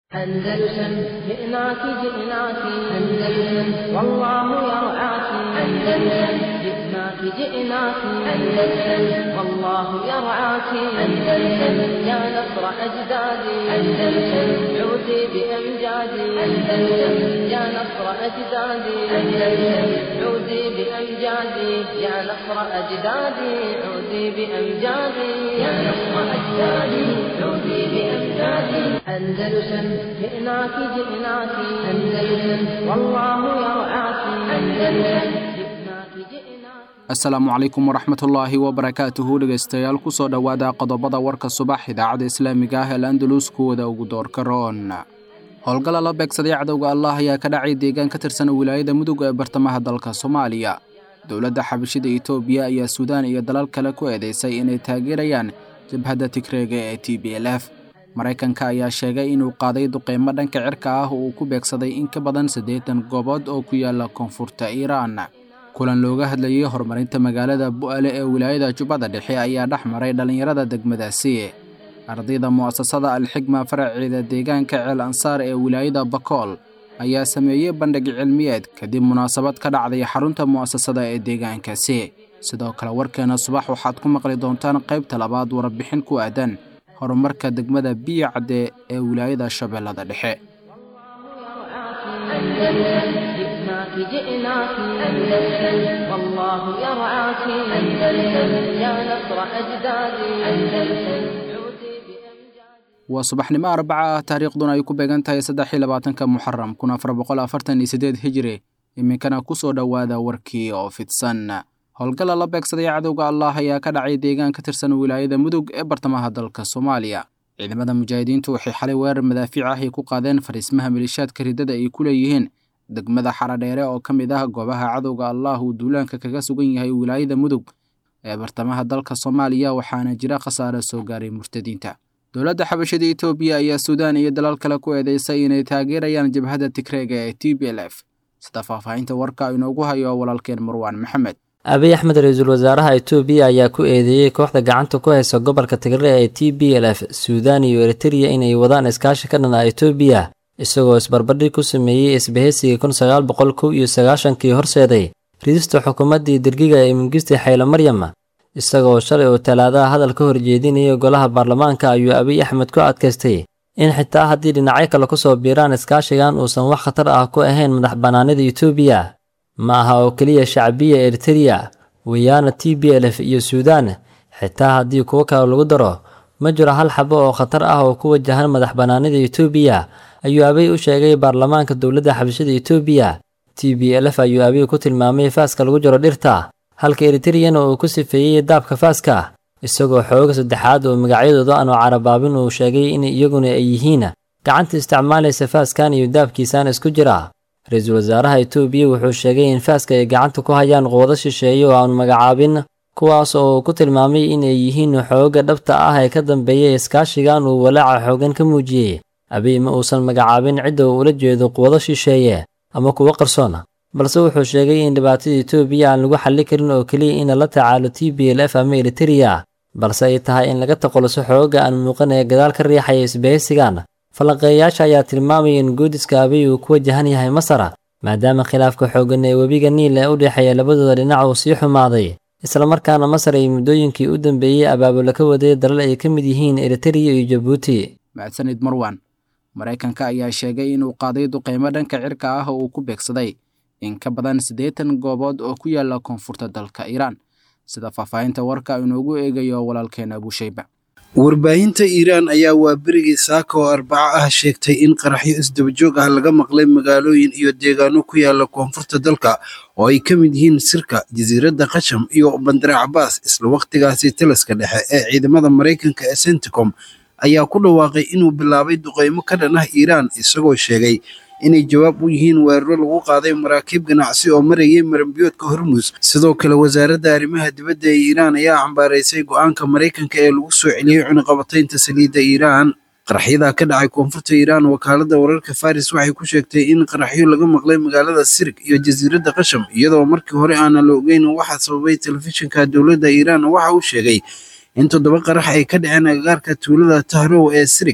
أندلسن جئناك جئناك أندلسن والله يرعاك أندلسن جئناك جئناك أندلسن والله يرعاك أندلسن يا نصر أجدادي أندلسن عودي بأمجادي أندلسن يا نصر أجدادي أندلسن عودي بأمجادي يا نصر أجدادي عودي بأمجادي يا نصر أجدادي عودي بأمجادي أندلسن جئناك جئناك أندلسن والله يرعاك أندلسن جئناك جئناك asalaamu calaykum waraxmatullaahi wabarakaatuhu dhegaystayaal kusoo dhowaada qodobada warka subax idaacadda islaamiga ah ee landalus kuwada ugu doorka roon howlgala la beegsaday cadowga allah ayaa ka dhacay deegaan ka tirsan wilaayada mudug ee bartamaha dalka soomaaliya dowladda xabashida itoobiya ayaa suudaan iyo dalal kale ku eedeysay inay taageerayaan jabhadda tigreega ee t b l f maraykanka ayaa sheegay inuu qaaday duqeymo dhanka cirka ah uu ku beegsaday in ka badan siddeetan goobood oo ku yaala koonfurta iiraan kulan looga hadlayey horumarinta magaalada bu'ale ee wilaayada jubbada dhexe ayaa dhex maray dhallinyarada degmadaasi ardayda mu'asasada alxigma faraceeda deegaanka ceel ansaar ee wilaayada bakool ayaa sameeyey bandhig cilmiyeed kadib munaasabad ka dhacday xarunta mu'asasada ee deegaankaasi sidoo kale warkeena subax waxaad ku maqli doontaan qaybta labaad warbixin ku aadan horumarka degmada biyo cadde ee wilaayada shabeellada dhexe أندلسن جئناك جئناك أندلسن والله يرعاك أندلسن يا نصر أجدادي أندلسن عودي بأمجادي waa subaxnimo arbaca ah taariikhduna ay ku beegan tahay saddex iyo labaatanka muxaram kun afar boqol afartan iyo siddeed hijiri iminkana ku soo dhowaada warkii oo fidsan howlgalla la beegsaday cadowga allah ayaa ka dhacay deegaan ka tirsan wilaayada mudug ee bartamaha dalka soomaaliya ciidamada mujaahidiintu waxay xalay weerar madaafiic ah ay ku qaadeen fariismaha malishaadka riddada ay ku leeyihiin degmada xaradheere oo ka mid ah goobaha cadowga allah uu duulaanka kaga sugan yahay wilaayada mudug ee bartamaha dalka soomaaliya waxaana jira khasaare soo gaaray murtadiinta dowladda xabashada itoobiya ayaa suudaan iyo dalal kale ku eedeysay inay taageerayaan jabhadda tigreega ee t b l f sida faahfaahinta warka inoogu hayo walaalkeen marwaan maxamed abiy axmed ra-iisul wasaaraha itoobiya ayaa ku eedeeyey kooxda gacanta ku haysa gobolka tigre ee t b l f suudaan iyo eritreya inay wadaan iskaashi ka dhan ah itoobiya isagoo isbarbardhig ku sameeyey isbahaysigii kun sagaal boqol kow iyo sagaashankii horseeday ridista xukuumaddii dergiga ee mingiste xaylo maryam isagoo shalay oo talaadaha hadal ka horjeedinaya golaha baarlamaanka ayuu abiy axmed ku adkaystay in xitaa haddii dhinacyo kale ku soo biiraan iskaashigan uusan wax khatar ah ku ahayn madax bannaanida itoobiya ma aha oo keliya shacbiya eritereya wayaana t b l f iyo suudaan xitaa haddii kuwo kale lagu daro ma jiro hal xabo oo khatar ah oo ku wajahan madax bannaanida itoobiya ayuu abiy u sheegay baarlamaanka dowladda xabashada itoobiya t b l f ayuu abiy ku tilmaamay faaska lagu jiro dhirta halka eritreyana uu ku sifeeyey daabka faaska isagoo xooga saddexaad oo magacyadooda aanu carabaabin uu sheegay in iyaguna ay yihiin gacanta isticmaalaysa faaskan iyo daabkiisaan isku jira ra-iisul wasaaraha itoobiya wuxuu sheegay in faaska ay gacanta ku hayaan quwado shisheeye oo aanu magacaabin kuwaas oo uu ku tilmaamay inay yihiin xooga dhabta ah ee ka dambeeya iskaashigan uu walaaca xoogan ka muujiyey abiy ma uusan magacaabin cidda uu ula jeedo quwado shisheeye ama kuwo qarsoon balse wuxuu sheegay in dhibaatada itoobiya aan lagu xalli karin oo keliya in lala tacaalo t b l f ama eritereya balse ay tahay in laga taqoluso xooga aan muuqan ee gadaal ka riixaya isbahaysigan falanqeeyayaasha ayaa tilmaamaya in guudiska abiy uu ku wajahan yahay masar maadaama khilaafka xooggan ee webiga niil ee u dhexeeya labadooda dhinac uu sii xumaaday islamarkaana masar ay muddooyinkii u dambeeyey abaabula ka waday dalal ay ka mid yihiin eritereya iyo jabuuti mahadsanid marwan maraykanka ayaa sheegay inuu qaaday duqeymo dhanka cirka ah oo uu ku beegsaday in ka badan siddeetan goobood oo ku yaala koonfurta dalka iiraan sida faahfaahinta warka inoogu eegayo walaalkeen abushayba warbaahinta iiraan ayaa waa berigii saaka oo arbaco ah sheegtay in qaraxyo isdabajoog ah laga maqlay magaalooyin iyo deegaano ku yaala koonfurta dalka oo ay ka mid yihiin sirka jasiiradda qasham iyo bandare cabaas isla wakhtigaasi taliska dhexe ee ciidamada maraykanka ee centicom ayaa ku dhawaaqay inuu bilaabay duqeymo ka dhan ah iiraan isagoo sheegay inay jawaab u yihiin weeraro lagu qaaday maraakiib ganacsi oo marayay marambiyoodka hormuus sidoo kale wasaaradda arrimaha dibadda ee iiraan ayaa cambaaraysay go-aanka maraykanka ee lagu soo celiyey cunaqabataynta saliidda iiraan qaraxyadaa ka dhacay koonfurta iiraan wakaaladda wararka faris waxay ku sheegtay in qaraxyo laga maqlay magaalada sirig iyo jasiiradda qasham iyadoo markii hore aanan la ogeyn waxaa sababay telefishinka dowladda iiraan waxa uu sheegay in toddoba qarax ay ka dhaceen agagaarka tuulada tahrow ee sirig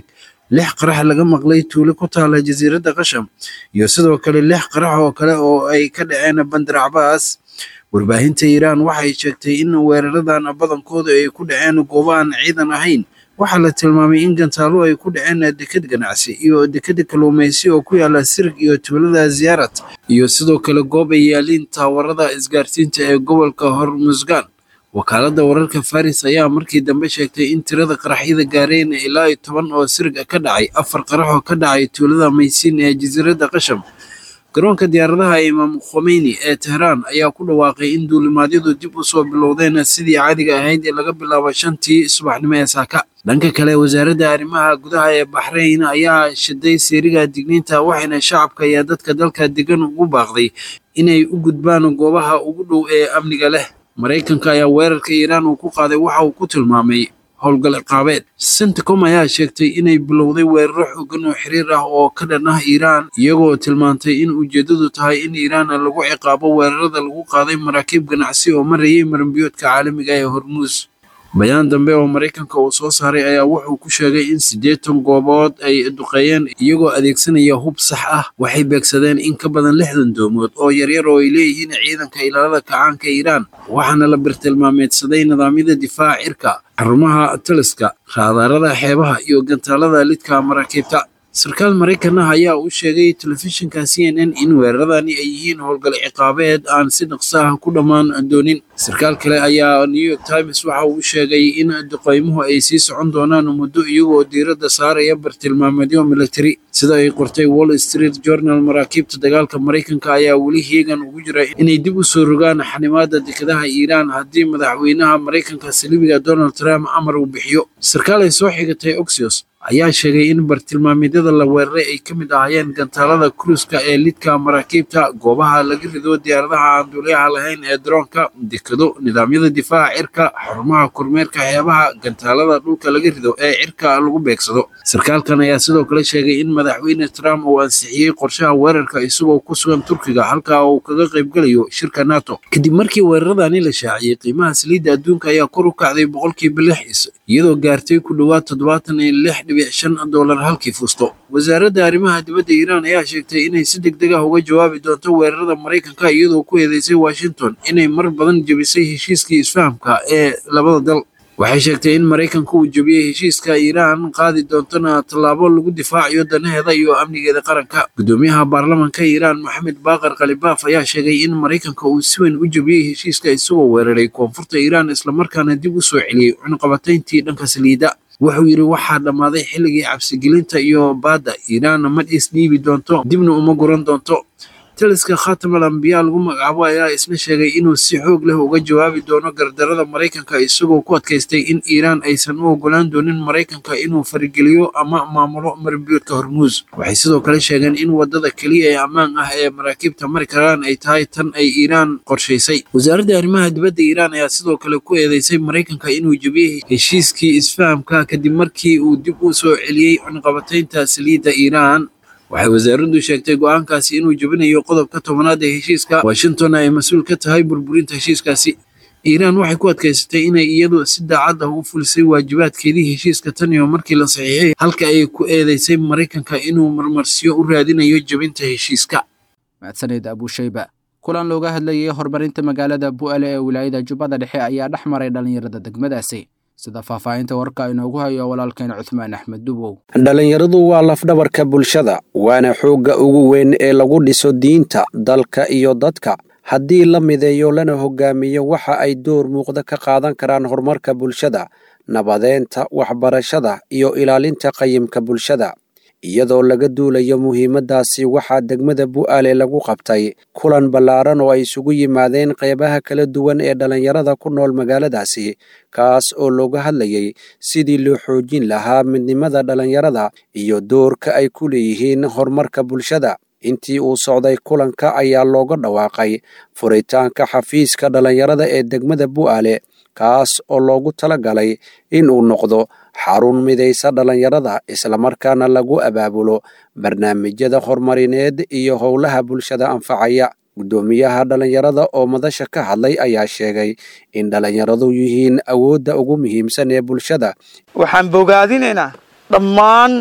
lix qarax laga maqlay tuulo ku taala jasiiradda qasham iyo sidoo kale lix qarax oo kale oo ay ka dhaceen bandar cabaas warbaahinta iiraan waxay sheegtay in weeraradan badankooda ay ku dhaceen goobo aan ciidan ahayn waxaa la tilmaamay in gantaalo ay ku dhaceen deked ganacsi iyo dekeda kalluumaysi oo ku yaala sirig iyo tuulada ziyaarat iyo sidoo kale goob ay yaaliin taawarada isgaarsiinta ee gobolka hormusgan wakaaladda wararka faris ayaa markii dambe sheegtay in tirada qaraxyada gaareen ilaa iyo toban oo sirig ka dhacay afar qarax oo ka dhacay tuulada maysiin ee jasiiradda qasham garoonka diyaaradaha imaam khomeyni ee tehraan ayaa ku dhawaaqay in duulimaadyadu dib u soo bilowdeen sidii caadiga ahayd ee laga bilaabo shantii subaxnimo ee saaka dhanka kale wasaaradda arrimaha gudaha ee baxrayn ayaa shiday seeriga digniinta waxayna shacabka iyo dadka dalka degan ugu baaqday inay u gudbaan goobaha ugu dhow ee amniga leh maraykanka ayaa weerarka iiraan uu ku qaaday waxa uu ku tilmaamay howlgal ciqaabeed centicom ayaa sheegtay inay bilowday weeraro xoogan oo xiriir ah oo ka dhan ah iiraan iyagoo tilmaantay in ujeeddadu tahay in iiraan lagu ciqaabo weerarada lagu qaaday maraakiib ganacsi oo marayay maranbiyoodka caalamiga ee hormuus bayaan dambe oo maraykanka uu soo saaray ayaa wuxuu ku sheegay in siddeetan goobood ay duqeeyeen iyagoo adeegsanaya hub sax ah waxay beegsadeen in ka badan lixdan doomood oo yaryar oo ay leeyihiin ciidanka ilaalada kacaanka iiraan waxaana la birtilmaameedsaday nidaamyada difaaca cirka xarumaha taliska raadaarada xeebaha iyo gantaalada lidka maraakiibta sarkaal maraykan ah ayaa u sheegay telefishinka c n n in weeraradani ay yihiin howlgal ciqaabeed aan si dhaqso ah ku dhammaan doonin sarkaal kale ayaa new york times waxa uu sheegay in duqeymuhu ay sii socon doonaan muddo iyagoo diiradda saaraya bartilmaameedyo military sida ay qortay wall street journal maraakiibta dagaalka maraykanka ayaa weli heegan ugu jira inay dib u soo rogaan xanimaada dekedaha iiraan haddii madaxweynaha maraykanka saliibiga donald trump amar uu bixiyo sarkaal ay soo xigatay oxios ayaa sheegay in bartilmaameedyada la weeraray ay ka mid ahaayeen gantaalada kruiska ee lidka maraakiibta goobaha laga rido diyaaradaha aan duuliyaha lahayn ee daroonka dekado nidaamyada difaaca cirka xarumaha kormeerka xeebaha gantaalada dhulka laga rido ee cirka lagu beegsado sarkaalkan ayaa sidoo kale sheegay in madaxweyne trump uu ansixiyey qorshaha weerarka isagoo ku sugan turkiga halka uu kaga qaybgalayo shirka nato kadib markii weeraradani la shaaciyey qiimaha saliidda adduunka ayaa kor u kacday boqolkiiba lix iyadoo gaartay ku dhowaad toddobaatan iyo lix dhibic shan dolar halkii fusto wasaaradda arrimaha dibadda iiraan ayaa sheegtay inay si deg deg ah uga jawaabi doonto weerarada maraykanka iyadoo ku eedeysay washington inay mar badan jebisay heshiiskii isfahamka ee labada dal waxay sheegtay in maraykanka uu jebiyey heshiiska iiraan qaadi doontona tallaabo lagu difaacayo danaheeda iyo amnigeeda qaranka guddoomiyaha baarlamanka iiraan maxamed baaqar khalibaaf ayaa sheegay in maraykanka uu si weyn u jebiyey heshiiska isagoo weeraray koonfurta iiraan islamarkaana dib u soo celiyey cunqabatayntii dhanka saliidda wuxuu yidhi waxaa dhammaaday xilligii cabsigelinta iyo baadda iiraanna ma isdhiibi doonto dibna uma guran doonto taliska khatamal ambiyaa lagu magacaabo ayaa isna sheegay inuu si xoog leh uga jawaabi doono gardarada maraykanka isagoo ku adkaystay in iiraan aysan u ogolaan doonin maraykanka inuu farigeliyo ama maamulo marinbiyoodka hormuus waxay sidoo kale sheegeen in wadada keliya ee ammaan ah ee maraakiibta mari karaan ay tahay tan ay iiraan qorshaysay wasaaradda arrimaha dibadda iiraan ayaa sidoo kale ku eedeysay maraykanka inuu jebiyey heshiiskii isfahamka kadib markii uu dib u soo celiyey cunqabataynta saliidda iiraan waxay wasaaraddu sheegtay go'aankaasi inuu jebinayo qodobka tobanaad ee heshiiska washington ay mas-uul ka tahay burburinta heshiiskaasi iiraan waxay ku adkaysatay inay iyadu si daacad ah u fulisay waajibaadkeedii heshiiska tan iyo markii la saxiixay halka ay ku eedeysay maraykanka inuu marmarsiyo u raadinayo jebinta heshiiska mahadsanid abushayba kulan looga hadlayay horumarinta magaalada bu'ale ee wilaayada jubbada dhexe ayaa dhex maray dhallinyarada degmadaasi sida faahfaahinta warka inoogu hayo walaalkeen cuthmaan axmed dubow dhallinyaradu waa lafdhabarka bulshada waana xoogga ugu weyn ee lagu dhiso diinta dalka iyo dadka haddii la mideeyo lana hogaamiyo waxa ay door muuqda ka qaadan karaan horumarka bulshada nabadeenta waxbarashada iyo ilaalinta qayimka bulshada iyadoo laga duulayo muhiimaddaasi waxaa degmada bu'aale lagu qabtay kulan ballaaran oo ay isugu yimaadeen qeybaha kala duwan ee dhallinyarada ku nool magaaladaasi kaas oo looga hadlayay sidii loo xoojin lahaa midnimada dhallinyarada iyo doorka ay ku leeyihiin horumarka bulshada intii uu socday kulanka ayaa looga dhawaaqay furitaanka xafiiska dhallinyarada ee degmada bu'aale kaas oo loogu tala galay in uu noqdo xarun midaysa dhallinyarada islamarkaana lagu abaabulo barnaamijyada horumarineed iyo howlaha bulshada anfacaya guddoomiyaha dhallinyarada oo madasha ka hadlay ayaa sheegay in dhallinyaradu yihiin awoodda ugu muhiimsan ee bulshada waxaan bogaadinaynaa dhammaan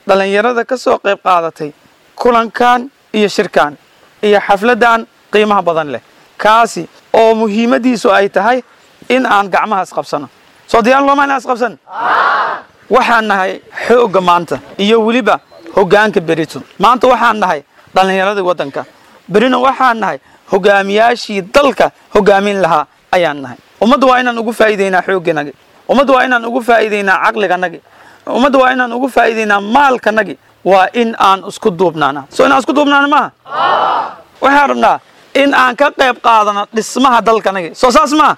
dhallinyarada ka soo qayb qaadatay kulankan iyo shirkan iyo xafladdan qiimaha badan leh kaasi oo muhiimaddiisu ay tahay in aan gacmaha isqabsano soo diyaar looma inaan isqabsan waxaan nahay xoogga maanta iyo weliba hoggaanka berito maanta waxaan nahay dhallinyaradii waddanka berina waxaan nahay hogaamiyaashii dalka hogaamin lahaa ayaan nahay ummadda waa inaan ugu faa'iideynaa xoogganagi ummadda waa inaan ugu faa'iideynaa caqliganagi ummadda waa inaan ugu faa'iideynaa maalkanagi waa in aan isku duubnaana soo inaan isku duubnaana maaha waxaan rabnaa in aan ka qayb qaadano dhismaha dalkanagi soo saas maaha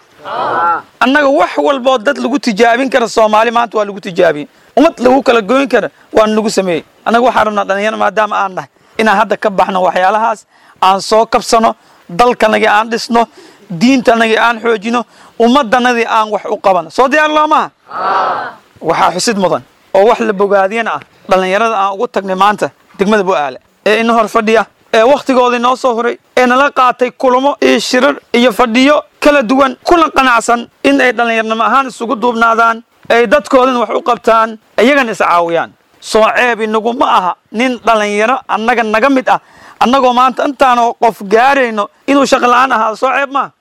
annaga wax walboo dad lagu tijaabin kara soomaali maanta waa lagu tijaabiyey ummad lagu kala goyn kara waana lagu sameeyey annaga waxaan rabnaa dhalinyaro maadaama aan nahay inaan hadda ka baxno waxyaalahaas aan soo kabsano dalkanagii aan dhisno diintanagii aan xoojino ummaddanadii aan wax u qabano soo diyaar loomaha waxaa xusid mudan oo wax la bogaadiyana ah dhallinyarada aan ugu tagnay maanta degmada bu'aale ee ina hor fadhiya ee wakhtigoodii noo soo huray ee nala qaatay kulamo iyo shirar iyo fadhiyo kala duwan kuna qanacsan in ay dhallinyarnimo ahaan isugu duubnaadaan ay dadkoodana wax u qabtaan iyagana iscaawiyaan soo ceeb inagu ma aha nin dhallinyaro annaga naga mid ah annagoo maanta intaanoo qof gaarayno inuu shaqo la'aan ahaado soo ceeb maaha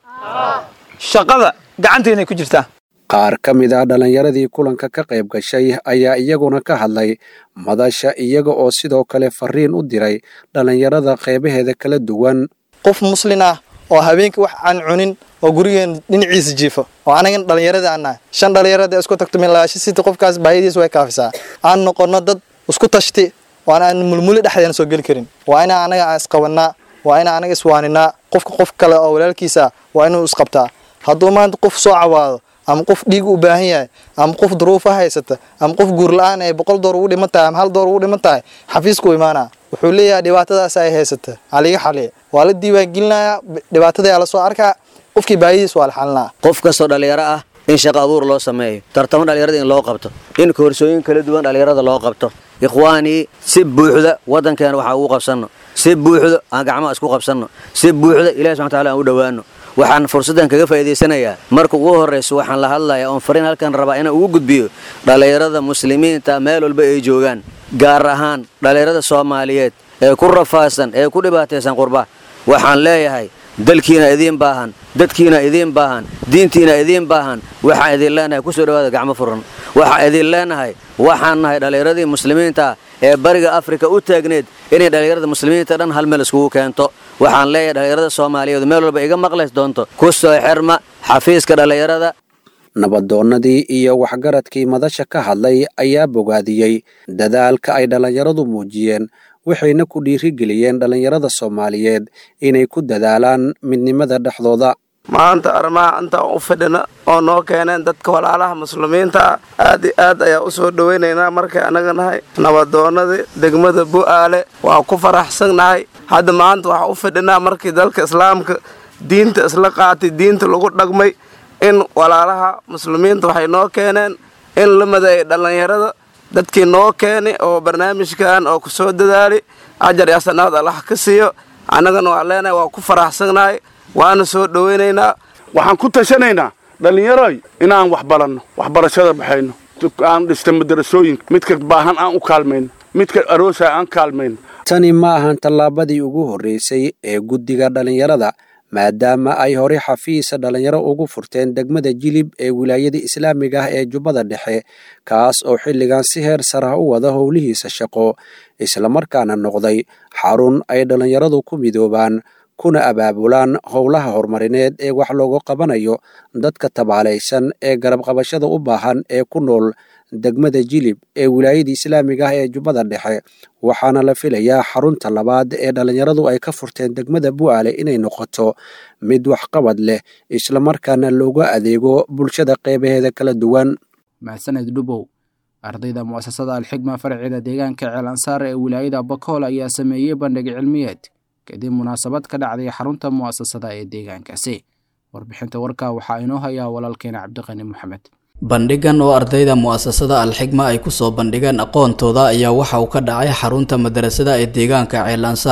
shaqada gacanteennay ku jirtaa qaar ka mid ah dhallinyaradii kulanka ka qayb gashay ayaa iyaguna ka hadlay madasha iyaga oo sidoo kale fariin u diray dhallinyarada qeybaheeda kala duwan qof muslin ah oo habeenkii wax aan cunin oo gurigeen dhinaciisa jiifo oo anagan dhallinyaradii aan nahay shan dhallinyarada isku tagto milaasho siti qofkaas baahiyadiisa way kaafisaa aan noqono dad isku tashti waan aan mulmuli dhexdeena soo geli karin waa inaa anaga aan isqabanaa waa inaa anaga iswaaninaa qofka qof kale oo walaalkiisa waa inuu isqabtaa hadduu maanta qof soo cawaado ama qof dhiig u baahan yahay ama qof duruufa haysata ama qof guur la-aan ay boqol door ugu dhiman tahay ama hal door ugu dhiman tahay xafiisku imaanaa wuxuu leeyahay dhibaatadaas ay haysata haliga xaliya waa la diiwaangelinayaa dhibaatadayaa lasoo arkaa qofkii baahidiis waa la xalinaa qof kastoo dhallinyaro ah in shaqa abuur loo sameeyo tartamo dhallinyarada in loo qabto in koorsooyin kala duwan dhallinyarada loo qabto ikhwaanii si buuxda waddankeena waxaa ugu qabsanno si buuxda aan gacmaha isku qabsanno si buuxda ilahi subxana wataala aan u dhowaanno waxaan fursaddan kaga faa'iidaysanayaa marka ugu horrayso waxaan la hadlayaa oon fariin halkan rabaa inaan ugu gudbiyo dhallinyarada muslimiinta meel walba ay joogaan gaar ahaan dhallinyarada soomaaliyeed ee ku rafaadsan ee ku dhibaataysan qurba waxaan leeyahay dalkiina idiin baahan dadkiina idiin baahan diintiina idiin baahan waxaan idin leenahay ku soo dhawaada gacmo furan waxaan idin leenahay waxaan nahay dhallinyaradii muslimiinta ee bariga afrika u taagneed inay dhallinyarada muslimiinta dhan hal meel iskugu keento waxaan leeyahay dhallinyarada soomaaliyeed meel walba iga maqlays doonto ku soo xirma xafiiska dhallinyarada nabadoonnadii iyo waxgaradkii madasha ka hadlay ayaa bogaadiyey dadaalka ay dhallinyaradu muujiyeen waxayna ku dhiirigeliyeen dhallinyarada soomaaliyeed inay ku dadaalaan midnimada dhexdooda maanta arrimaha intaan u fidhina oo noo keeneen dadka walaalaha muslimiinta ah aad iyo aad ayaa u soo dhowaynaynaa markay annaga nahay nabadoonnadii degmada bu'aale waa ku faraxsannahay hadda maanta waxaa u fidhinaa markii dalka islaamka diinta isla qaatay diinta lagu dhaqmay in walaalaha muslimiinta waxay noo keeneen in la madeeyay dhallinyarada dadkii noo keenay oo barnaamijkan oo ku soo dadaali ajar iyo sanaad allah ka siiyo annagana waa leenahay waa ku faraxsannahay waana soo dhowaynaynaa waxaan ku tashanaynaa dhallinyaroy inaan wax baranno waxbarashada baxayno aan dhista madarasooyinka midka baahan aan u kaalmayno midka aroosa aan kaalmayno tani ma ahan tallaabadii ugu horreysay ee guddiga dhallinyarada maadaama ay hore xafiisa dhallinyaro ugu furteen degmada jilib ee wilaayada islaamiga ah ee jubbada dhexe kaas oo xilligan si heer sarah u wada howlihiisa shaqo islamarkaana noqday xarun ay dhallinyaradu ku midoobaan kuna abaabulaan howlaha horumarineed ee wax looga qabanayo dadka tabaalaysan ee garab qabashada u baahan ee ku nool degmada jilib ee wilaayada islaamiga ah ee jubbada dhexe waxaana la filayaa xarunta labaad ee dhallinyaradu ay ka furteen degmada bu'aale inay noqoto mid waxqabad leh islamarkaana looga adeego bulshada qeybaheeda kala duwan mahsaned dhubow ardayda mu'asasada alxigma farceeda deegaanka ceel ansaar ee wilaayada bakool ayaa sameeyey bandhig cilmiyeed kadib munaasabad ka dhacday xarunta mu'asasada ee deegaankaasi warbixinta warkaa waxaa inoo hayaa walaalkeena cabdiqani moxamed bandhigan oo ardayda mu'asasada alxigma ay kusoo bandhigeen aqoontooda ayaa waxa uu ka dhacay xarunta madarasada ee deegaanka ceel ansaar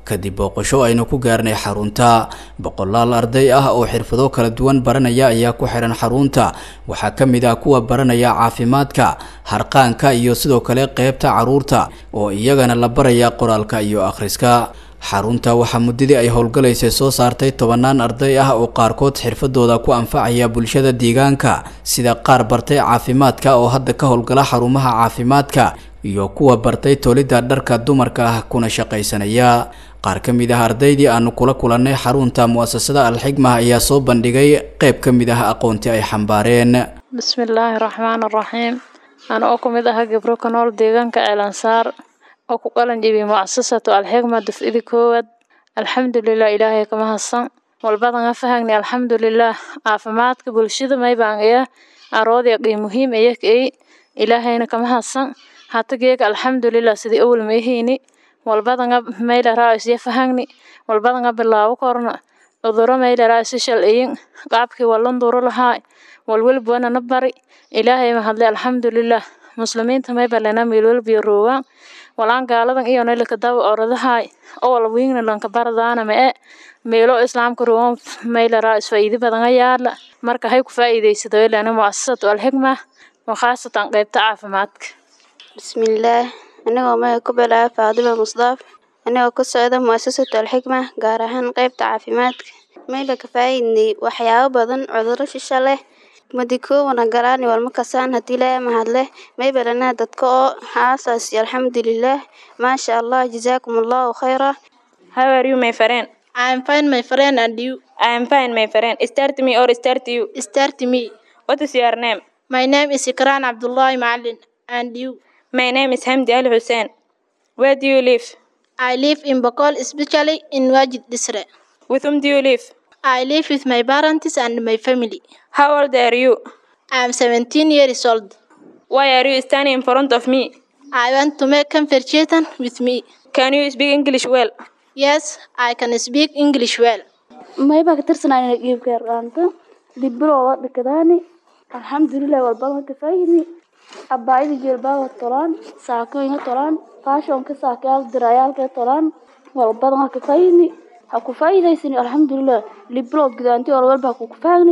kadib booqasho aynu ku gaarnay xarunta boqolaal arday ah oo xirfado kala duwan baranaya ayaa ku xihan xarunta waxaa ka mid ah kuwa baranaya caafimaadka harqaanka iyo sidoo kale qeybta caruurta oo iyagana la baraya qoraalka iyo akhriska xarunta waxaa muddadii ay howlgalaysay soo saartay tobanaan arday ah oo qaarkood xirfadooda ku anfacaya bulshada deegaanka sida qaar bartay caafimaadka oo hadda ka howlgala xarumaha caafimaadka iyo kuwa bartay tolidda dharka dumarka ah kuna shaqaysanaya qaar ka mid ah ardaydii aanu kula kulannay xarunta mu'asasada alxigma ayaa soo bandhigay qayb ka mid ah aqoontii ay xambaareen bismillaahi raxmaan raxiim ana oo ku mid aha gabro ka nool deegaanka ceelansaar oo ku qalan jebiyey mucasasatu alxigma dufcidi koowaad alxamdulilah ilaahay kama hadsan walbadan ha fahagni alxamdulilah caafimaadka bulshada maybaan iya aroodya qii muhiim iya kay ilaahayna kama hadsan hata geega alxamdulilah sidii awal mayhayni walbadanga maylaraa isya fahagni walbadanga bilaabo korna cuduro maylaraa isi shalciyin qaabkii walan duro lahaa walwalbana na bari ilaahay mahadle alxamdulilah muslimiinta maybalena meelwalbiyo roowaan walaan gaaladan iyona lakadawa oradahay oo walwiingna lanka baradaana mae meelo islaamka roowaan maylaraa isfaa'iidi badan ayaala marka hay ku faa'iidaysado ilana mu'asasatu alxigma wakhaasatan qaybta caafimaadka bismillaah anigoo magaca ku bilaaba faadima musdaaf anigoo ka socda mu'asasatu alxigma gaar ahaan qaybta caafimaadka mayla ka faa'iidnay waxyaabo badan cuduro shisha leh madikoowana galaani walma kasaan hadii ilaahay mahadleh maybalana dadka oo haasaasi alxamdulilah maasha allah jazaakum allahu khayra How are you, my friend? I am fine my friend and you I am fine, my friend. Start me or start you. start me What is your name? my name is Ikran Abdullah Maalin and you My name is Hamdi Al Hussein. Where do you live? I live in Bokol especially in Wajid Disre With whom do you live? I live with my parents and my family How old are you? I am 17 years old Why are you standing in front of me? I want to make conversation with me Can you speak English well? yes I can speak English well mayba ka tirsanayna geebka yaraanta dibirooda dhikadaani alxamdulilah walbadan ka faayidni abaayada jeelbaaga tolaan saakooyinka tolaan faashonka saakayaal dirayaalka tolaan walbadan ha ka faayidni ha ku faa'iidaysani alxamdulilah libirood gudaanti walwalba ha ku faagni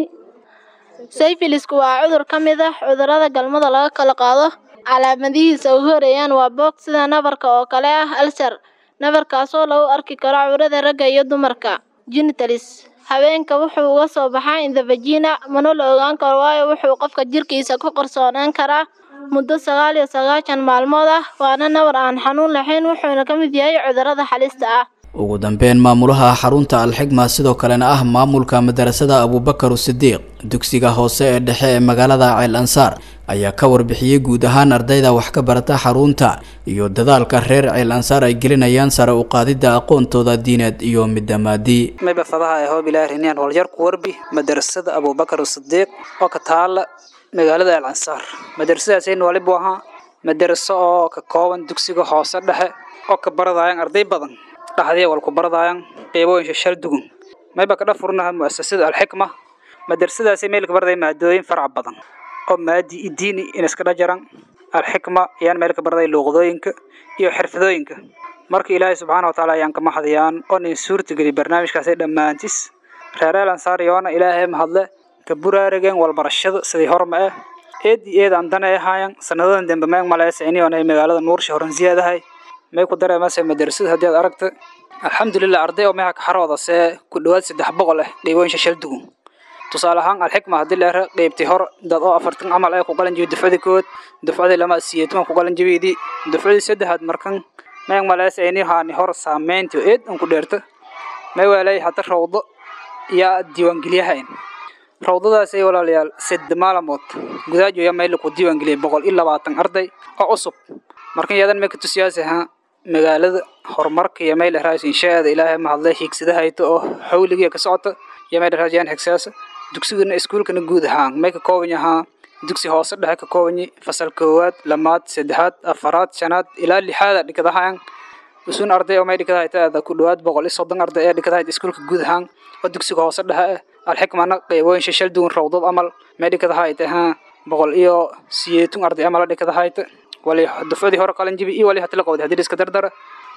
sayfilisku waa cudur ka mid ah cudurrada galmada laga kala qaado calaamadihiisa ugu horeeyaan waa boog sida nabarka oo kale ah alsar nabarkaasoo lagu arki karo cawrada ragga iyo dumarka genitalis haweenka wuxuu uga soo baxaa in the vagina mana la ogaan karo waayo wuxuu qofka jirkiisa ku qarsoonaan karaa muddo sagaal iyo sagaashan maalmood ah waana nabar aan xanuun lahayn wuxuuna ka mid yahay cudurrada halista ah ugu dambeyn maamulaha xarunta alxigma sidoo kalena ah maamulka madarasada abubakar sidiiq dugsiga hoose ee dhexe ee magaalada ceel ansaar ayaa ka warbixiyey guud ahaan ardayda wax ka barata xarunta iyo dadaalka reer ceel ansaar ay gelinayaan sare u qaadidda aqoontooda diineed iyo midda maadi mayba fadaha ee hoob ilaahi riniyaan holyar ku warbi madarasada abubakar sidiiq oo ka taala magaalada ceel ansaar madarasadaasayna walibu ahaa madaraso oo ka kooban dugsiga hoose dhexe oo ka baradayaan arday badan dhaxdii wal ku baradayaan qeybooyin shal dugun mayba ka dhafurnaha mu'asasada alxikma madrasadaasi meel ka baraday maadooyin farac badan oo maadi iyo diini in iska dhajaran alxikma ayaan meel ka baraday luuqadooyinka iyo xirfadooyinka marka ilaahay subxaana watacaala ayaan ka mahadiyaan oo nin suurtageli barnaamijkaasi dhammaantis reereel ansaar yoona ilaahay mahadle ka buraarageen walbarashada sidii horma ah eed iyo eed aan dana ahaayan sanadadan dambe meeg maleysa iniyoona magaalada nuursha horansiyaadahay may ku dareemaysa madrasada haddii aad aragta alxamdulilah arday oo meeha kaxarooda see ku dhowaad saddex boqol ah qeybooyin shashal dugun tusaale ahaan alxikma haddii leera qeybtay hor dad oo afartan camal ee ku qalan jibi dufcadii kood dufcadii lama siyeetuma ku qalan jibiydii dufcadii saddexaad markan meeg maleysa ini haani hor saameyntii eed an ku dheerta may weelay hata rawdo yaa diiwaangeliyahayn rawdadaasay walaalayaal sadde maalamood gudaajo yaa meel ku diiwaangeliyay boqol iyo labaatan arday oo cusub markan yadan may ka tusiyaasi ahaa magaalada horumarka iyo meel dheraas inshaada ilaahay mahadlay hiigsadahayto oo xawligiya ka socota iyo meel dheraas yaan xigsaasa dugsigana iskuulkana guud ahaan may ka kooban yahaa dugsi hoose dhexe ka kooban yahay fasal koowaad lamaad saddexaad afaraad shanaad ilaa lixaada dhikadahaan usun arday oo may dhikadahayta ku dhowaad boqol iyo soddon arday ee dhikadahayta iskuulka guud ahaan oo dugsiga hoose dhexe ah alxikmana qeybooyin shashal duwan rawdad amal may dhikadahayta haa boqol iyo siyeetun arday amala dhikadahayta wali dufcadii hore qalan jibi iyo wali hatla qowday haddii iska dardara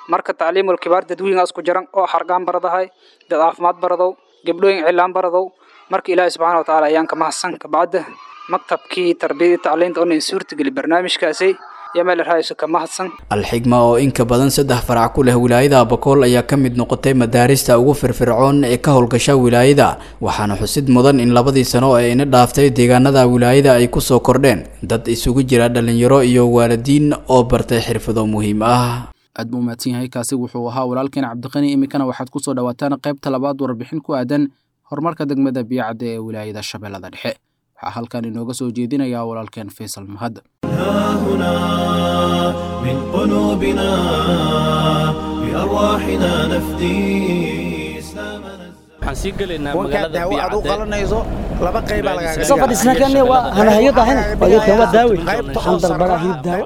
marka tacliimul kibaar dadweynaas ku jiran oo hargaan baradahay dad caafimaad baradow gabdhooyin cilaan baradow marka ilaahay subxaana wa tacaala ayaan ka mahadsan kabacda maktabkii tarbiyadii tacliinta oo nin suurtageli barnaamijkaasi iyo meel raayso ka mahadsan alxigma oo inka badan saddex farac ku leh wilaayada abakool ayaa ka mid noqotay madaarista ugu firfircoon ee ka howlgasha wilaayada waxaana xusid mudan in labadii sano ee ina dhaaftay deegaanada wilaayada ay kusoo kordheen dad isugu jira dhalinyaro iyo waalidiin oo bartay xirfado muhiim ah aad buu mahadsan yahay kaasi wuxuu ahaa walaalkeen cabdiqani iminkana waxaad kusoo dhawaataan qaybta labaad warbixin ku aadan horumarka degmada biyacadda ee wilaayada shabeellada dhexe waxaa halkan inooga soo jeedinaya walaalkeen faysal mahad هنا من قلوبنا بأرواحنا نفدي waxaan sii gelaynaa wankaad daawo aad u qalanayso laba qaybaa lagaaga Soo fadhiisna kane waa hanahayada ahayna. Waa waa daawi. qaybta Waxaan dalbadaa hilib daawo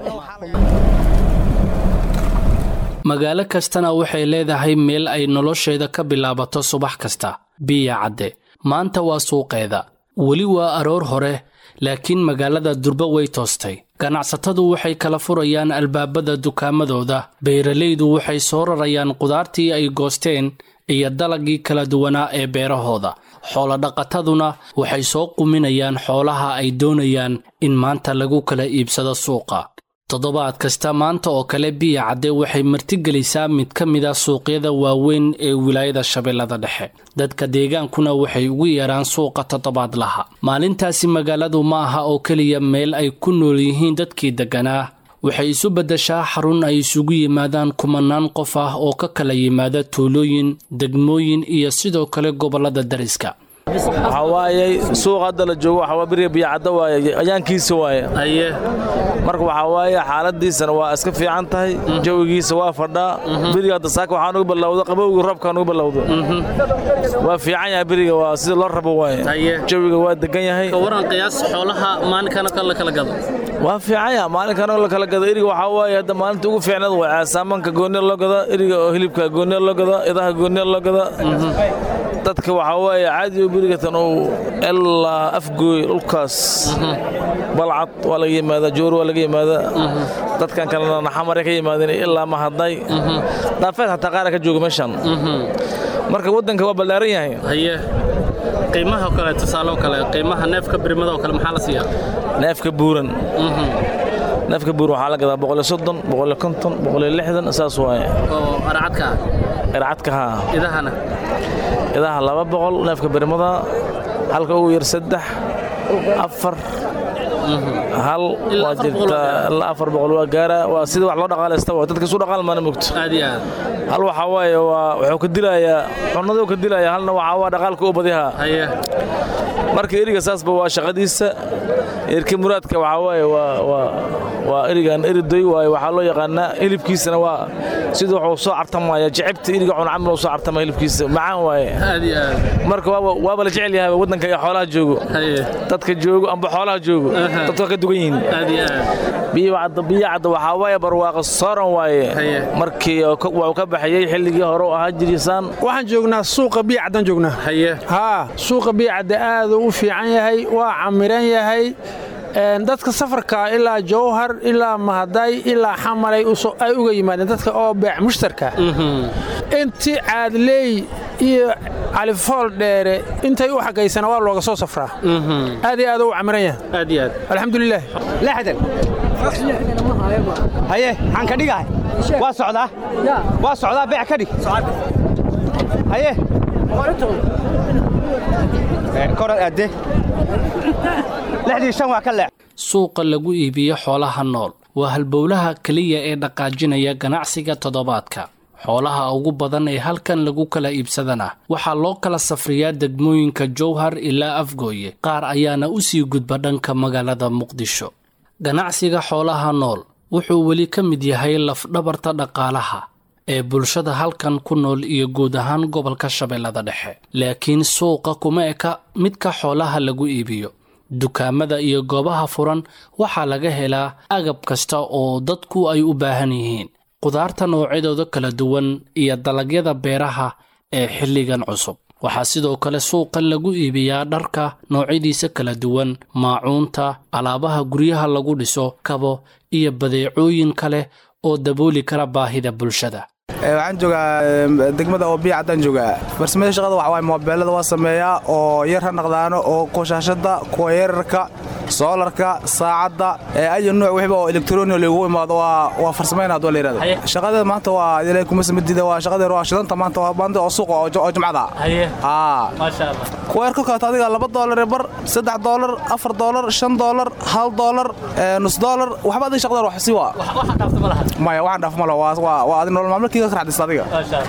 magaalo kastana waxay leedahay meel ay nolosheeda ka bilaabato subax kasta biya cadde maanta waa suuqeeda weli waa aroor hore laakiin magaalada durba way toostay ganacsatadu waxay kala furayaan albaabada dukaamadooda beeralaydu waxay soo rarayaan qudaartii ay goosteen iyo dalagii kala duwanaa ee beerahooda xoolodhaqataduna waxay soo quminayaan xoolaha ay doonayaan in maanta lagu kala iibsado suuqa toddobaad kasta maanta oo kale biya cadde waxay martigelisaa mid ka mid a suuqyada waaweyn ee wilaayada shabeellada dhexe dadka deegaankuna waxay ugu yeeraan suuqa toddobaadlaha maalintaasi magaaladu ma aha oo keliya meel ay ku nool yihiin dadkii degganaa waxay isu beddeshaa xarun ay isugu yimaadaan kumanaan qof ah oo ka kala yimaada tuulooyin degmooyin iyo sidoo kale gobollada dariska waxaa waaye suuq hadda la joogo waxaa waa beriga biyacadda waaye ayaankiisa waaye aye marka waxaa waaye xaaladiisana waa iska fiican tahay jawigiisa waa fadhaa beriga hadda saaka waxaa nugu ballowda qabowgii roobkaa nugu ballowda waa fiican yahay beriga waa sida loo rabo waaye jawiga waa degan yahay ka waran qiyaas xoolaha maalinkan la kala gado waa fiican yahay maalinkan la kala gado eriga waxaa waaye hadda maalinta ugu fiicneed waa saamanka gooniya loo gada eriga oo hilibka gooniya loo gada idaha gooniya loo gada dadka waxaa waaye caadi oo berigatan uu ilaa afgooy dhulkaas balcad waa laga yimaadaa joor waa laga yimaadaa dadkan kalena naxamare ka yimaadeen ilaa mahadnay daafeed xataa qaara ka jooga meeshan marka waddanka waa ballaaran yahay haye qiimaha kale tusaale oo kale qiimaha neefka birmada oo kale maxaa la siiyaa neefka buuran neefka buuran waxaa la gadaa boqoliyo soddon boqoliyo konton boqoliyo lixdan saas waaye oo arcadka ircadka haa idahana idaha laba boqol neefka birmada halka ugu yar saddex afar hal waa jirtaa ilaa afar boqol waa gaara waa sida wax loo dhaqaalaysta waa dadka isu dhaqaal maana mogto aad iyo aad hal waxaa waaye waa wuxuu ka dilayaa cunaduu ka dilayaa halna waxaa waa dhaqaalka u badihaa haye marka eriga saasba waa shaqadiisa erka muraadka waxaa waaye waa waa waa erigan eridoy waaye waxaa loo yaqaanaa hilibkiisana waa sida wuxuu soo cartamaya jecebta eriga cun camal uu soo cartama hilibkiisa macaan waaye aad iyo aad marka waaba waaba la jecel yahay waddanka iyo xoolaha joogo haye dadka joogo amba xoolaha joogo dadka waa ka dugan yihiin aad iyo aad biyacadda biyacadda waxaa waaye barwaaqo sooran waaye markii waa ka baxayey xilligii hore u ahaa jirisaan waxaan joognaa suuqa biyacaddan joognaa haye haa suuqa biyacadda aad u fiican yahay waa camiran yahay dadka safarka ilaa jowhar ilaa mahaday ilaa xamalay ay uga yimaadeen dadka oo beec mushtarka intii caadleey iyo califool dheere intay u xagaysana waa looga soo safraa aad iyo aad u camiran yahay aad iyo aad alxamdulilah lixdan haye maxaan ka dhigahay waa socdaa waa socdaa beec ka dhig haye korad aadde lixdii shan waa ka leex suuqa lagu iibiyo xoolaha nool waa halbowlaha keliya ee dhaqaajinaya ganacsiga toddobaadka xoolaha ugu badan ee halkan lagu kala iibsadana waxaa loo kala safriyaa degmooyinka jowhar ilaa afgooye qaar ayaana u sii gudba dhanka magaalada muqdisho ganacsiga xoolaha nool wuxuu weli ka mid yahay lafdhabarta dhaqaalaha ee bulshada halkan ku nool iyo guud ahaan gobolka shabeellada dhexe laakiin suuqa kuma eka midka xoolaha lagu iibiyo dukaamada iyo goobaha furan waxaa laga helaa agab kasta oo dadku ay u baahan yihiin qudaarta noocyadooda kala duwan iyo dalagyada beeraha ee xilligan cusub waxaa sidoo kale suuqan lagu iibiyaa dharka noocyadiisa kala duwan maacuunta alaabaha guryaha lagu dhiso kabo iyo badeecooyin kale oo dabooli kara baahida bulshada waxaan joogaa degmada oo biya caddaan joogaa farsamada shaqada waxa waaye moobeelada waa sameeyaa oo yar ha naqdaano oo kuwashaashada kuwa yararka soolarka saacadda ayo nuuc wixba oo elektroniga lagu imaado waa farsamayna hadoo la yirahdo shaqadeeda maanta waa ilaahay kuma samadida waa shaqadeeda waa shidanta maanta waa maanta oo suuqa oo jumcada haa kuwa yar ka kaato adiga laba doolar bar saddex doolar afar doolar shan doolar hal doolar nus doolar waxba adiga shaqadeeda wax si waa maya waxaan dhaaf malo waa adi nolol maalmeedkiiga ka raxdista adiga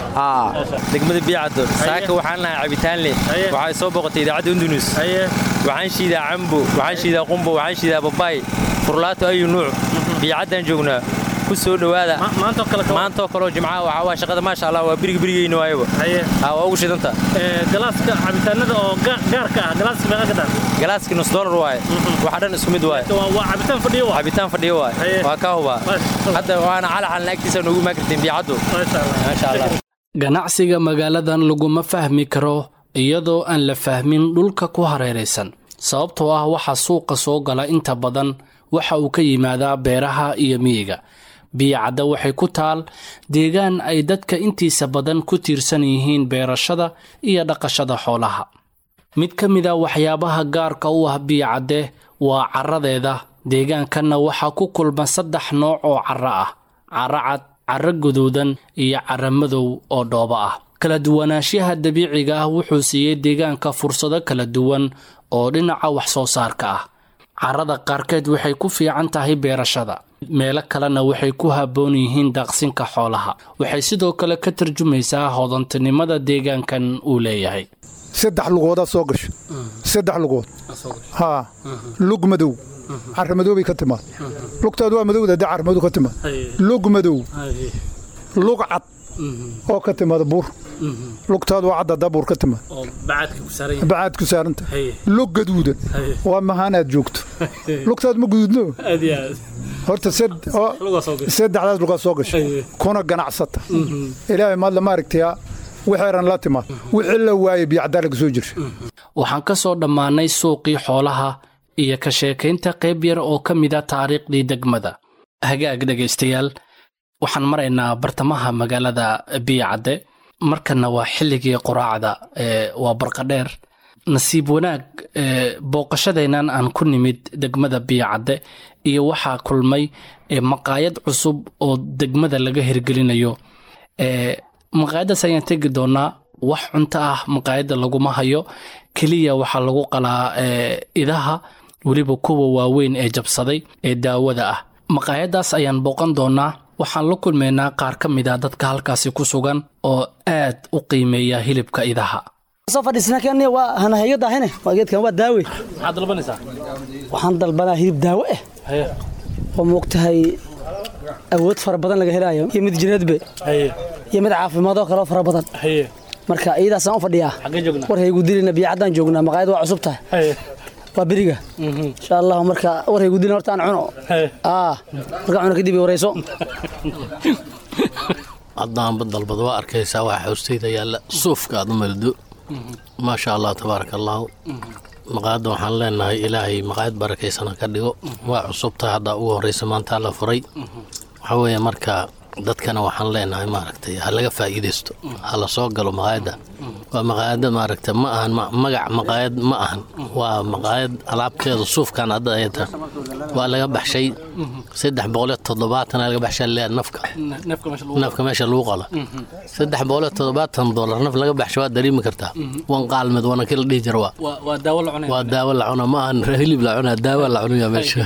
degmada biicaddo saaka waxaan nahay cabitaan leh waxay soo boqotay idaacadda undunus waxaan shiidaa cambo waxaan shiidaa qumbo waxaan shiidaa babaay furlaato ayu nuuc biicaddaan joognaa ku soo dhowaada maantoo kaleo jimcaha waxaa waa shaqada maasha allah waa birig birigeyna waayaba haa waa ugu shidanta galaaska cabitaanada oo gaarka ah galaaska meeqa ka dhan galaaskii nus dollar waaye waxa dhan isku mid waaye waa cabitaan fadhiyo waaye cabitaan fadhiyo waaye waa ka hubaa hadda waana calaxalna agtiisa noogu maakartiin biicaddu maasha allah ganacsiga magaaladan laguma fahmi karo iyadoo aan la fahmin dhulka ku hareeraysan sababtoo ah waxa suuqa soo gala inta badan waxa uu ka yimaadaa beeraha iyo miyiga biyacadda waxay ku taal deegaan ay dadka intiisa badan ku tiirsan yihiin beerashada iyo dhaqashada xoolaha mid ka mid a waxyaabaha gaarka u ah biyacadde waa caradeeda deegaankanna waxaa ku kulma saddex nooc oo carro ah carro cad carro guduudan iyo carro madow oo dhoobo ah kala duwanaanshaha dabiiciga ah wuxuu siiyey deegaanka fursado kala duwan oo dhinaca wax soo saarka ah carrada qaarkeed waxay ku fiican tahay beerashada meelo kalena waxay ku habboon yihiin daaqsinka xoolaha waxay sidoo kale ka tarjumaysaa hodantinimada deegaankan uu leeyahay saddex lugoodaa soo gasho saddex lugood haa lug madow carra madoobay ka timaad lugtaadu waa madowda dee carra madow ka timaad lug madow lug cad oo ka timaada buur lugtaadu waa cadda dabuur ka timaad bacaad ku saaranta lug gaduudan waa mahaanaad joogto lugtaad ma guduudno horta saddexdaas lugaa soo gasha kuna ganacsata ilaahay maadla maaragtayaa wixeeran la timaad wixii la waayay biyacdaa laga soo jirsha waxaan ka soo dhammaannay suuqii xoolaha iyo ka sheekaynta qayb yar oo ka mida taariikhdii degmada hagaag dhegaystayaal waxaan maraynaa bartamaha magaalada biyacadde markanna waa xilligii quraacda waa barqadheer nasiib wanaag booqashadeennan aan ku nimid degmada biyacadde iyo waxaa kulmay maqaayad cusub oo degmada laga hirgelinayo maqaayaddaas ayaan tegi doonaa wax cunto ah maqaayadda laguma hayo keliya waxaa lagu qalaa idaha weliba kuwa waaweyn ee jabsaday ee daawada ah maqaayaddaas ayaan booqan doonaa waxaan la kulmaynaa qaar ka mid a dadka halkaasi ku sugan oo aad u qiimeeya hilibka idaha soo fadhiisnaa waa hanahayo daahine waa geedkan waa daawe maxaad dalbanaysaa waxaan dalbanaa hilib daawo ah oo moogtahay awood fara badan laga helaayo iyo mid jireedbe iyo mid caafimaadoo kaleo fara badan marka iyadaasaan u fadhiyaa war haygu dilina biyacaddaan joognaa maqaayad waa cusub tahay waa beriga insha allahu marka war haygu dilina horta aan cuno markaa cuno kadib warayso haddaanba dalbad waa arkaysaa waa xoostayda yaalla suufka aad u maldo maasha allah tabaaraka allaahu maqaayadda waxaan leenahay ilaahay maqaayad barakaysana ka dhigo waa cusubtahay haddaa ugu horraysa maantaa la furay waxaa weeye marka dadkana waxaan leenahay maaragtay ha laga faa'iidaysto ha la soo galo maqaayadda waa maqaayadda maaragta ma ahan magac maqaayad ma ahan waa maqaayad alaabteeda suufkan hadda ayata waa laga baxshay saddex boqoliyo toddobaatan laga baxshaa leeyahay nafka nafka meesha lagu qala saddex boqoliyo toddobaatan dollar naf laga baxsha waa dareemi kartaa wan qaalmed wana kii la dhihi jira waa waa daawo la cuna ma ahan hilib la cunaa daawo la cunaya meesha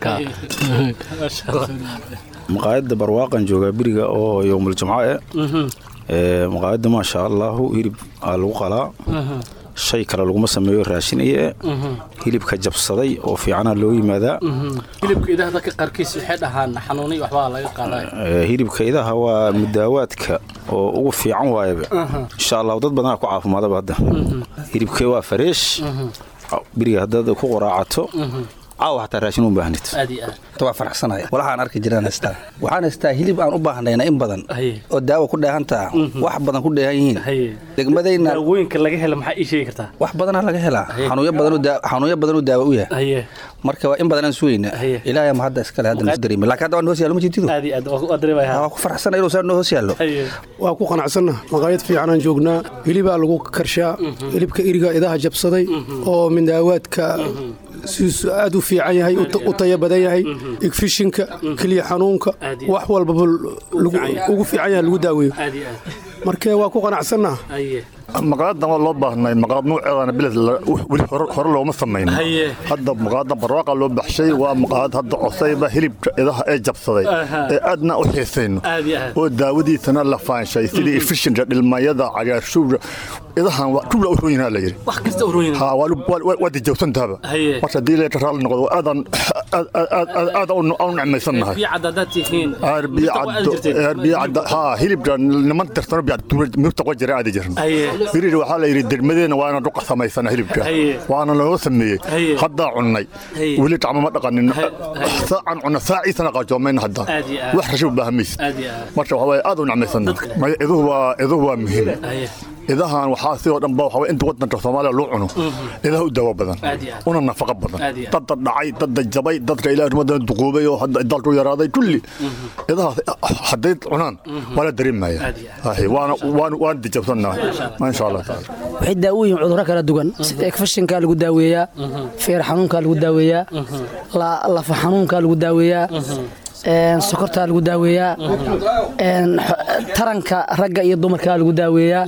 maqaayadda barwaaqan joogaa beriga oo yowmul jumco eh maqaayadda maasha allaahu hilib aa lagu qalaa shay kale laguma sameeyo raashin iyo hilibka jabsaday oo fiicana loo yimaadaa hilibka idaha dadka qaarkiis waxay dhahaan xanuunay waxbaa laga qaadaa hilibka idaha waa mudaawaadka oo ugu fiican waayaba insha allahu dad badanaa ku caafimaadaba hadda hilibkee waa fareesh beriga haddaad ku qoraacato caawa xataa raashin u baahnid aad iyo aad waa faraxsanaya walahaan arki jiraan haystaa waxaan haystaa hilib aan u baahnayna in badan oo daawo ku dheehantaa wax badan ku dheehan yihiin degmadayna daawooyinka laga helo maxaa ii sheegi kartaa wax badanaa laga helaa xanuunyo badanuu daawo u yahay marka waa in badan aan sugayna ilaahay ma hadda iskale hadda noo dareemi laakiin hadda waa hoos yaallo ma jirtidu aad iyo aad waa dareemaya waa ku faraxsana inuu saa noo hoos yaallo waa ku qanacsanna maqaayad fiicanaan joognaa hilibaa lagu karshaa hilibka iriga idaha jabsaday oo mindaawaadka siisu aad u fiican yahay u taya badan yahay igfishinka keliya xanuunka wax walbaba ugu fiican yahay lagu daaweeyo marka waa ku qanacsannaha maqaayadan waa loo baahnay maqaayad nuuceedana biled weli hore looma samayn hadda maqaayadan barwaaqa loo baxshay waa maqaayad hadda cosayba hilibka idaha ee jabsaday ee aadna u xiisayno oo daawadiisana la faanshay sidii efishinka dhilmayada cagaarshuura idahan tula u royinaa la yidhi waa dijawsantaaba marka haddii leeta raalli noqdo aadan aada u necmaysannahay hilibka niman tirsano mirta qwa jira aadi jirna birir waxaa la yidhi degmadeena waana dhuqa samaysana hilibka waana looga sameeyey haddaa cunnay weli gacmo ma dhaqanin saacan cunna saaciisana qaajoomayna hadda wax rasho u baahamaysid marka waxaa waye aad u necmaysanna iduhu waa muhiim idahan waxaa sidoo dhan ba waxaa inta wadanka soomaaliya loo cuno idaha u daawo badan una nafaqo badan dadda dhacay dadda jabay dadka ilaah rumadan duquubay oo hadda dalku yaraaday kulli idahaas hadday cunaan waa la dareemaya waan dijabsannahay insha allah taala waxay daawo yihiin cudurro kala duwan sida ekfashinkaa lagu daaweeyaa feer xanuunkaa lagu daaweeyaa lafa xanuunkaa lagu daaweeyaa sokortaa lagu daaweeyaa taranka ragga iyo dumarkaa lagu daaweeyaa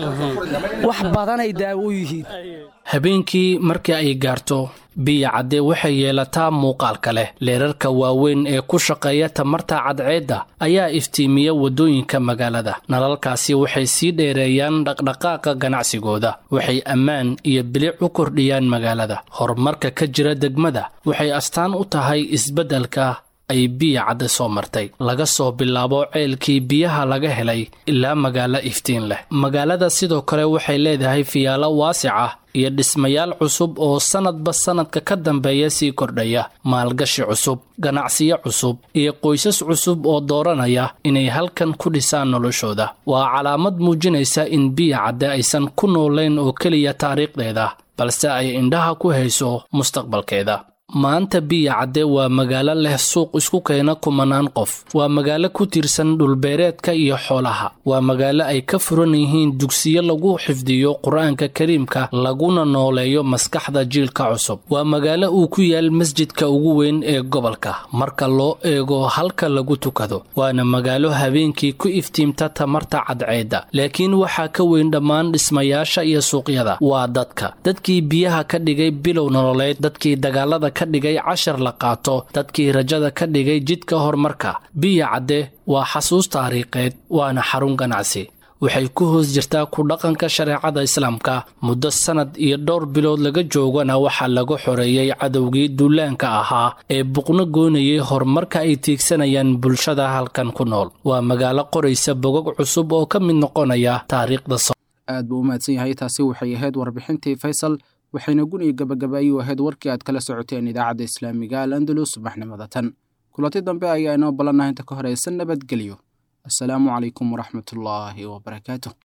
wax badanay daawo u yihiin habeenkii markii ay gaarto biya cadde waxay yeelataa muuqaalka leh leerarka waaweyn ee ku shaqeeya tamarta cadceedda ayaa iftiimiya waddooyinka magaalada nalalkaasi waxay sii dheereeyaan dhaqdhaqaaqa ganacsigooda waxay ammaan iyo bilic u kordhiyaan magaalada horumarka ka jira degmada waxay astaan u tahay isbeddelka ay biya cadde soo martay laga soo bilaabo ceelkii biyaha laga helay ilaa magaalo iftiin leh magaalada sidoo kale waxay leedahay fiyaalo waasic ah iyo dhismayaal cusub oo sannadba sannadka ka dambeeya sii kordhaya maalgashi cusub ganacsiyo cusub iyo qoysas cusub oo dooranaya inay halkan ku dhisaan noloshooda waa calaamad muujinaysa in biya cadde aysan ku noolayn oo keliya taariikhdeeda balse ay indhaha ku hayso mustaqbalkeeda maanta biya cadde waa magaalo leh suuq isku keena kumanaan qof waa magaalo ku tiirsan dhulbeereedka iyo xoolaha waa magaalo ay ka furan yihiin dugsiyo lagu xifdiyo qur-aanka kariimka laguna nooleeyo maskaxda jiilka cusub waa magaalo uu ku yaal masjidka ugu weyn ee gobolka marka loo eego halka lagu tukado waana magaalo habeenkii ku iftiimta tamarta cadceedda laakiin waxaa ka weyn dhammaan dhismayaasha iyo suuqyada waa dadka dadkii biyaha ka dhigay bilow nololeed dadkii dagaalada ka dhigay cashar la qaato dadkii rajada ka dhigay jidka horumarka biya cadde waa xasuus taariikheed waana xarun ganacsi waxay ku hoos jirtaa ku dhaqanka shareecada islaamka muddo sannad iyo dhowr bilood laga joogana waxaa laga xoreeyey cadowgii duulaanka ahaa ee buqno goonayay horumarka ay tiigsanayaan bulshada halkan ku nool waa magaalo qoraysa bogog cusub oo ka mid noqonaya taariikhda aad buu u mahadsan yahay taasi waxay ahayd warbixintii faysal waxayna guniga gabagabaayuu ahayd warkii aad kala socoteen idaacadda islaamiga al andalus subaxnimada tan kulanti dambe ayaa inoo ballanah inta ka horeysa nabadgelyo asalaamu calaykum waraxmatullaahi wabarakaatu